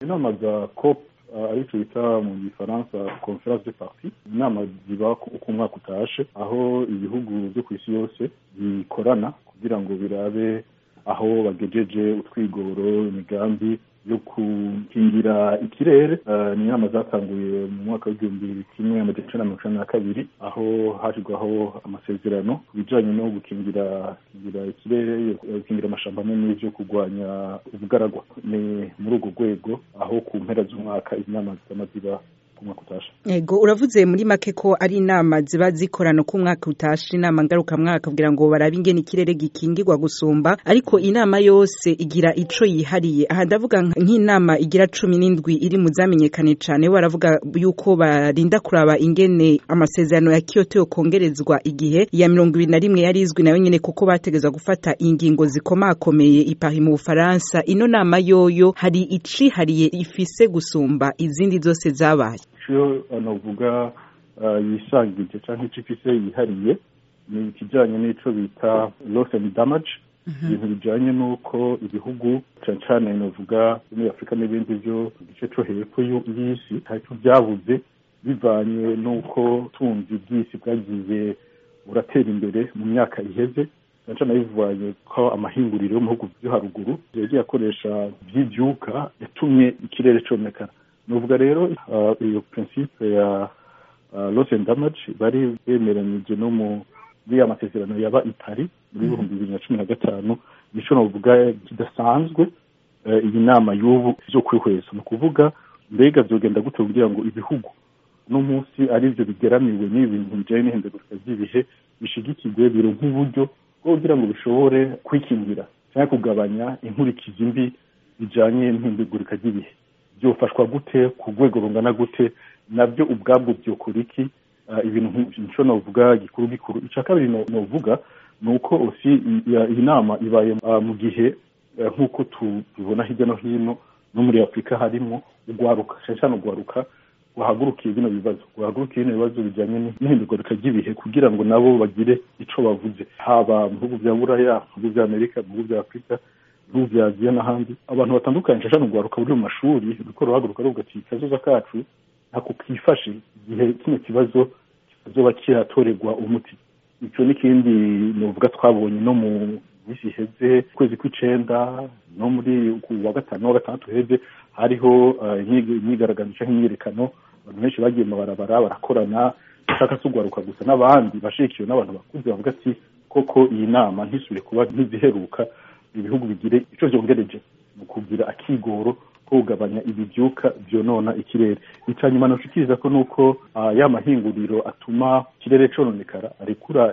inama za cop arico bita mu gifaransa conference de parti inama ziba uko umwaka utashe aho ibihugu byo ku isi yose bikorana kugira ngo birabe aho bagejeje utwigoro imigambi yo gukingira ikirere ni inama zatanguye mu mwaka w'igihumbi kimwe amajana icenda na mirongo icenda na kabiri aho hashyirwaho amasezerano ku bijanye no gukingira gukingira ikirere gukingira amashamba n'ivyo kurwanya ubugaragwa ni muri urwo rwego aho ku mpera z'umwaka inama zama ziba umwaka utashe ego uravuze muri make ko ari inama ziba zikorana ko umwaka utashe inama ngarukamwaka kugira ngo barabe ingene ikirere gikingirwa gusumba ariko inama yose igira ico yihariye aha ndavuga nk'inama igira cumi n'indwi iri mu zamenyekane cane baravuga yuko barinda kuraba ingene amasezerano ya Kyoto yokongerezwa igihe ya mirongo ibiri na rimwe yari izwi nayo nyene kuko bategezwa gufata ingingo zikomakomeye ipari mu Bufaransa ino nama yoyo hari icihariye ifise gusumba izindi zose zabaye icyo navuga yisangije cyangwa icyo ifise yihariye ni ikijyanye n'icyo bita loss and damage ibintu bijyanye n'uko ibihugu cyane cyane navuga muri afurika n'ibindi byo igice cyo hepfo y'isi ntacyo byabuze bivanye n'uko tunzi bw'isi bwagiye buratera imbere mu myaka iheze cyane cyane bivanye ko amahinguriro yo mu bihugu byo haruguru yagiye akoresha by'ibyuka yatumye ikirere cyomekana nuvuga rero iyo principe ya loss and damage bari bemeranyije no muri ya masezerano yaba itari muri ibihumbi bibiri na cumi na gatanu nico novuga kidasanzwe iyi nama y'ubu vyo kwihweza ni ukuvuga mbega vyogenda gute kugira ngo ibihugu no munsi ari byo bigeramiwe n'ibintu bijanye n'ihindagurika ry'ibihe bishigikirwe bironka uburyo bwo kugira ngo bishobore kwikingira cyangwa kugabanya inkurikizi mbi bijanye n'ihindagurika ry'ibihe byofashwa gute ku rwego rungana gute nabyo ubwabwo byokora iki ibintu nk'icyo navuga gikuru gikuru icya kabiri navuga ni uko osi iyi nama ibaye mu gihe nk'uko tubibona hirya no hino no muri afurika harimo urwaruka cyane cyane urwaruka guhagurukiye bino bibazo guhagurukiye bino bibazo bijyanye n'ihindagurika ry'ibihe kugira ngo nabo bagire icyo bavuze haba mu bihugu bya buraya mu bihugu bya amerika mu bihugu bya afurika ibihugu bya aziya n'ahandi abantu batandukanye cyane urwaruka buri mu mashuri ruriko ruhaguruka ruvuga ati kazoza kacu ntako kifashe igihe kino kibazo kizoba kiratorerwa umuti icyo n'ikindi nuvuga twabonye no mu minsi iheze ukwezi kw'icenda no muri wa gatanu wa gatandatu heze hariho imyigaragambyo cyangwa imyiyerekano abantu benshi bagiye mu mabarabara barakorana bashaka si urwaruka gusa n'abandi bashikiwe n'abantu bakuze bavuga ati koko iyi nama ntisubire kuba ntiziheruka ibihugu bigire ico vyongereje mu kugira akigoro ko kugabanya ibibyuka vyonona ikirere ica nyuma noshikiriza ko nuko uh, ya mahinguriro atuma ikirere cononekara arekura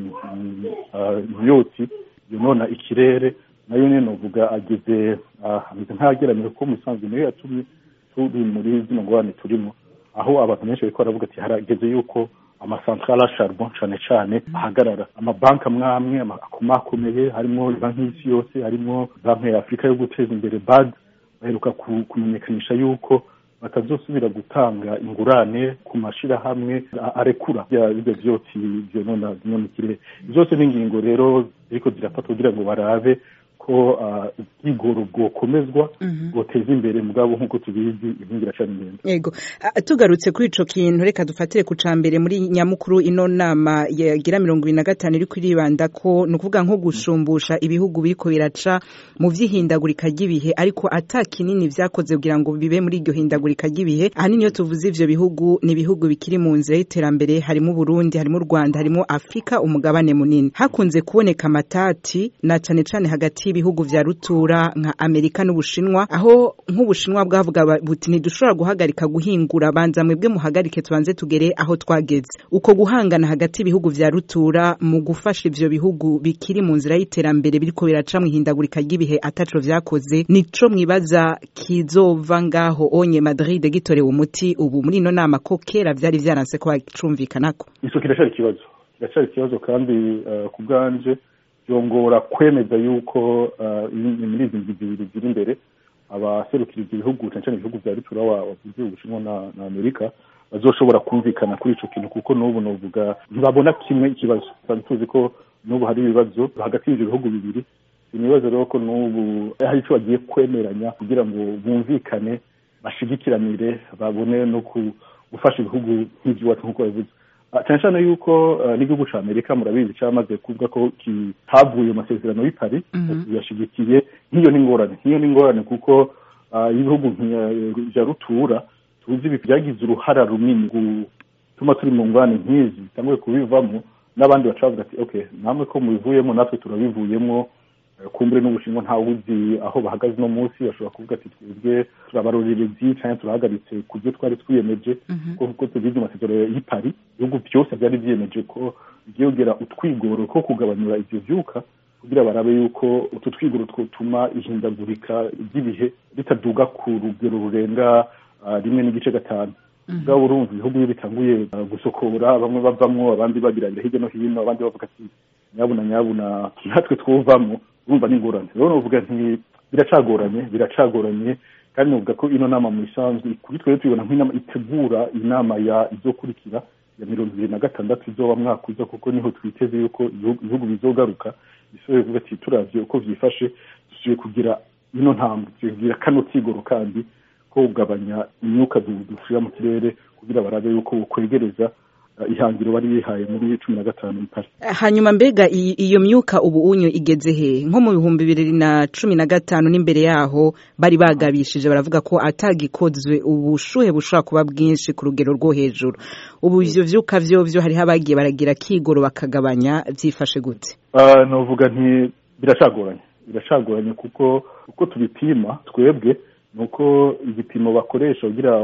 imyotsi yonona ikirere nayo nyene novuga ageze ameze nk'ayageramye ko musanzwe niyo yatumye turi muri zino ngorane turimo aho abantu benshi bariko baravuga ati harageze yuko amasantrale a charbon cane cane ahagarara amabanki amwe amwe akomakomeye harimo banki y'isi yose harimo banki ya afurika yo guteza imbere bad baheruka kumenyekanisha yuko batazosubira gutanga ingurane ku mashirahamwe arekura ibyo vyotsi vyonona vyonona ikirere zose ni ingingo rero ziriko zirafatwa kugira ngo barabe ko ubwigoro bwokomezwa bwoteza imbere mugabo nk'uko tubizi inkingi iracana ingendo yego tugarutse kuri ico kintu reka dufatire ku cambere muri nyamukuru ino nama yagira mirongo ibiri na gatanu iri kwiribanda ko ni ukuvuga nko gushumbusha ibihugu biriko biraca mu vy'ihindagurika ry'ibihe ariko ata kinini vyakoze kugira ngo bibe muri iryo hindagurika ry'ibihe ahanini iyo tuvuze ivyo bihugu ni ibihugu bikiri mu nzira y'iterambere harimo Burundi harimo Rwanda harimo Afrika umugabane munini hakunze kuboneka amatati na cane cane hagati y'ibihugu vya rutura nka Amerika n'Ubushinwa aho nk'Ubushinwa bwavuga buti ntidushobora guhagarika guhingura banza mwebwe muhagarike tubanze tugere aho twageze uko guhangana hagati y'ibihugu vya rutura mu gufasha ivyo bihugu bikiri mu nzira y'iterambere biriko biraca mu ihindagurika ry'ibihe ataco vyakoze nico mwibaza kizova ngaho onye Madrid gitorewe umuti ubu muri ino nama ko kera vyari vyaranse ko bacumvikanako ico kiracari ikibazo kiracari ikibazo kandi uh, ku bwanje byongora kwemeza yuko muri izi ngingo zibiri ziri imbere abaserukira ibyo bihugu cyane cyane ibihugu bya rutura wavuze ubushinwa na amerika bazoshobora kumvikana kuri ico kintu kuko n'ubu novuga ntibabona kimwe ikibazo kandi tuzi ko n'ubu hari ibibazo hagati y'ivyo bihugu bibiri ibibazo rero ko n'ubu hari ico bagiye kwemeranya kugira ngo bumvikane bashigikiranire babone no gufasha ibihugu nk'iby'iwacu nk'uko babivuze cyane cyane yuko n'igihugu cya amerika murabizi cyamaze kuvuga ko havuye amasezerano y'i Paris yashigikiye nk'iyo ni ingorane nk'iyo ni ingorane kuko ibihugu bya rutura tuzi byagize uruhara runini gutuma turi mu ngorane nk'izi bitanguye kubivamo n'abandi baca bavuga ati okay namwe ko mubivuyemo natwe turabivuyemo kumbure n'ubushinwa ntawe uzi aho bahagaze uno munsi bashobora kuvuga ati twebwe turabarorerezi cyangwa turahagaritse ku byo twari twiyemeje kuko tubizi amasezerano y'i Paris ibihugu byose byari byiyemeje ko byongera utwigoro two kugabanyura ibyo byuka kugira barabe yuko utu twigoro twotuma ihindagurika ry'ibihe ritaduga ku rugero rurenga rimwe n'igice gatanu ubwabo urumva ibihugu iyo bitanguye gusokora bamwe bavamwo abandi babirabira hirya no hino abandi bavuga ati nyabuna nyabuna natwe twuvamo urumva ni ingorane rero novuga nti biracagoranye biracagoranye kandi novuga ko ino nama mu isanzwe kuri twebwe tubibona nk'inama itegura inama ya izokurikira ya mirongo ibiri na gatandatu izoba mwaka uza kuko niho twiteze yuko ibihugu bizogaruka bisohoye kuvuga ati turavye uko vyifashe dusubiye kugira ino ntambwe tugira kano kigoro kandi ko kugabanya imyuka dushira mu kirere kugira barabe yuko bukwegereza ihangiro bari bihaye muri cumi na gatanu ipari hanyuma mbega iyo myuka ubu unyu igeze he nko mu bihumbi bibiri na cumi na gatanu n'imbere yaho bari bagabishije baravuga ko atagikozwe ubushuhe bushobora kuba bwinshi ku rugero rwo hejuru ubu ivyo vyuka vyovyo hariho abagiye baragira kigoro bakagabanya vyifashe gute novuga nti biracagoranye biracagoranye kuko uko tubipima twebwe nuko igipimo bakoresha kugira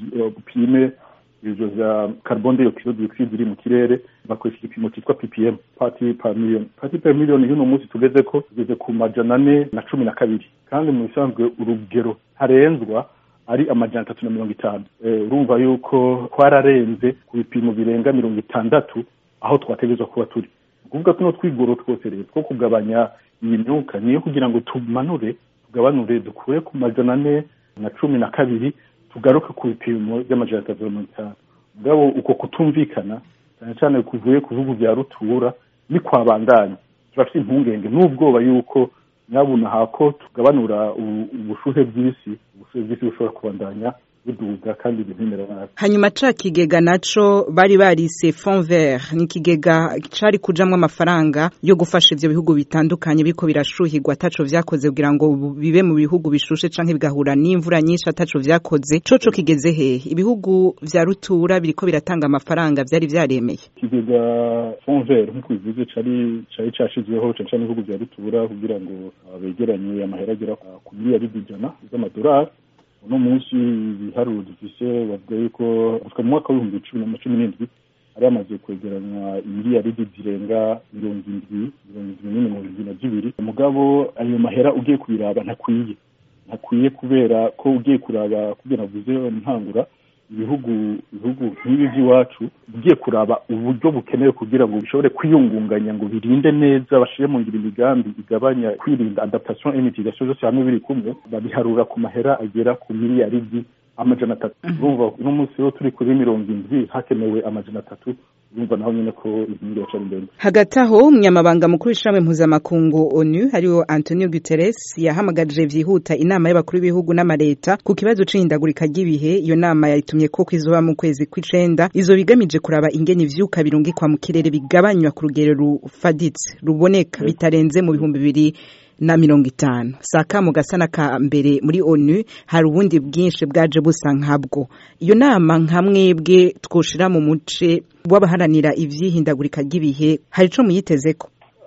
upime ivyo vya carbon dioxide dioxide iri mu kirere bakoresha igipimo cyitwa ppm party per million party per million y'uno munsi tugeze ko tugeze ku majana ane na cumi na kabiri kandi mu bisanzwe urugero ntarenzwa ari amajana atatu na mirongo itanu urumva yuko twararenze ku bipimo birenga mirongo itandatu aho twategerezwa kuba turi ukuvuga tuno twigoro twose rero two kugabanya iyi myuka niyo kugira ngo tumanure tugabanure dukure ku majana ane na cumi na kabiri tugaruke ku bipimo by'amajana atatu na mirongo itanu mugabo uko kutumvikana cyane cyane kuvuye ku bihugu bya rutura ni kwabandanya turafite impungenge n'ubwoba yuko nyabuna hako tugabanura ubushuhe bw'isi ubushuhe bw'isi bushobora kubandanya buduga kandi bimera nabi hanyuma ca kigega naco bari barise fond vert ni ikigega cari kujamwo amafaranga yo gufasha ivyo bihugu bitandukanye biriko birashuhirwa ataco vyakoze kugira ngo bibe mu bihugu bishushe canke bigahura n'imvura nyinshi ataco vyakoze coco kigeze hehe ibihugu vya rutura biriko biratanga amafaranga vyari vyaremeye ikigega fond vert nk'uko bivuze cari cari cashizweho cane cane ibihugu vya rutura kugira ngo begeranye amahera agera ku miliyaridi ijana z'amadolari uno munsi ibiharuro dufise bavuga yuko gushika mu mwaka w'ibihumbi cumi na cumi n'indwi hari hamaze kwegeranywa imiliyaridi zirenga mirongo indwi mirongo indwi n'imwe mirongo indwi na zibiri mugabo ayo mahera ugiye kubiraba ntakwiye ntakwiye kubera ko ugiye kuraba kugira navuze ntangura ibihugu ibihugu nk'ibi by'iwacu ugiye kuraba uburyo bukenewe kugira ngo bishobore kwiyungunganya ngo birinde neza bashire mu ngiro imigambi igabanya kwirinda adaptation et mitigation zose hamwe biri kumwe babiharura ku mahera agera ku miliyaridi amajana atatu urumva uno munsi wo turi kuri mirongo indwi hakenewe amajana atatu urumva naho nyine ko inkingi yacari ndende hagati aho umunyamabanga mukuru w'ishirahamwe mpuzamakungu onu hariho antonio guterres yahamagaje vyihuta inama y'abakuru b'ibihugu n'amareta ku kibazo c'ihindagurika ry'ibihe iyo nama yayitumye ko izoba mu kwezi kw'icenda izo bigamije kuraba ingene ivyuka birungikwa mu kirere bigabanywa ku rugero rufaditse ruboneka bitarenze mu bihumbi bibiri na mirongo itanu saka mu gasana ka mbere muri onu hari ubundi bwinshi bwaje busa nkabwo iyo nama nka mwebwe twoshira mu muce w'abaharanira ivyihindagurika ry'ibihe hari ico muyitezeko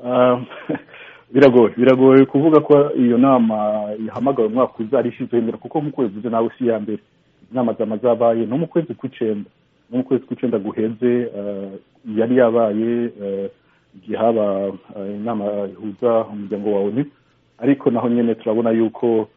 biragoye biragoye kuvuga ko iyo nama yahamagawe umwaka uza ari ishizeho imbere kuko nk'uko bivuze nawe si iya mbere inama zama zabaye no mu kwezi kw'icenda no mu kwezi kw'icenda guheze yari yabaye igihe haba inama ihuza umuryango wa onu ariko naho nyine turabona yuko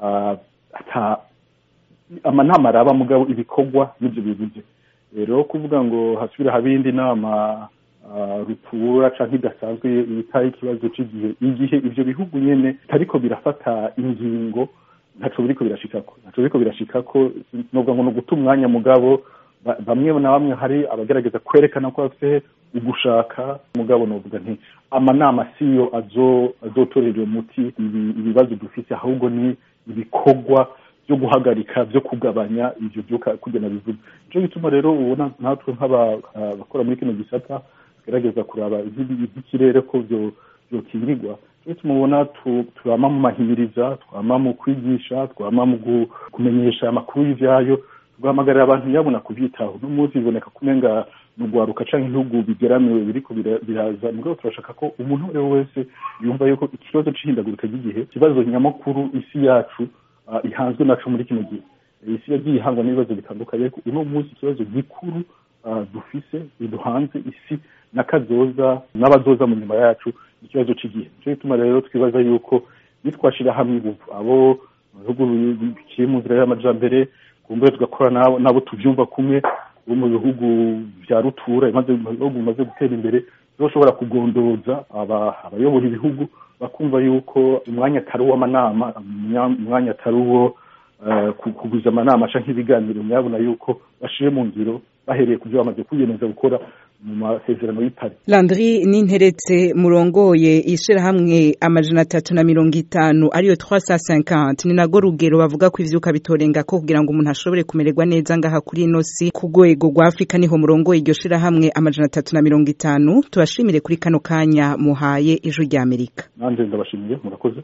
amanama araba mugabo ibikorwa n'ibyo bibuze rero kuvuga ngo hasubire habe indi nama rutura cyangwa idasanzwe itari ikibazo cy'igihe igihe ibyo bihugu nyine bitariko birafata ingingo ntaco biriko birashikako ntaco biriko birashikako novuga ngo ni uguta umwanya mugabo bamwe na bamwe hari abagerageza kwerekana ko bafite ugushaka mugabo novuga nti amanama siyo azotorera umuti ibibazo dufite ahubwo ni ibikorwa byo guhagarika byo kugabanya ibyo byuka kugena bivuze nicyo gituma rero ubona natwe nk'abakora muri kino gisata tugerageza kuraba iby'ikirere ko byokingirwa nicyo gituma ubona twama mu mahimiriza twama mu kwigisha twama mu kumenyesha amakuru y'ivyayo tugahamagarira abantu yabona kubyitaho uno munsi biboneka kumenga ni ugwaruka canke ibihugu bigeramiwe biriko biraza mugabo turashaka ko umuntu uwo ari we wese yumva yuko ikibazo c'ihindagurika ry'igihe ikibazo nyamukuru isi yacu ihanzwe naco muri kino gihe isi yagiye ihangwa n'ibibazo bitandukanye ariko uno munsi ikibazo gikuru dufise biduhanze isi n'akazoza n'abazoza mu nyuma yacu ikibazo cy'igihe nicyo gituma rero twibaza yuko nitwashira hamwe ingufu abo bihugu bikiri mu nzira y'amajambere kumbure tugakora nabo tuvyumva kumwe bo mu bihugu vya rutura ibihugu bimaze gutera imbere zoshobora kugondoza abayobora ibihugu bakumva yuko umwanya atari uw'amanama umwanya atari uwo kuguza amanama canke ibiganiro nyabona yuko bashire mu ngiro bahereye ku byo bamaze kwiyemeza gukora mu masezerano y'ipari landry ninteretse murongoye ishirahamwe amajana atatu na mirongo itanu ariyo 350 ni nago rugero bavuga ko ivyuka bitorenga ko kugira ngo umuntu ashobore kumererwa neza ngaha kuri ino si ku rwego rwa afurika niho murongoye iryo shirahamwe amajana atatu na mirongo itanu tubashimire kuri kano kanya muhaye ijwi ry'amerika nanje ndabashimiye murakoze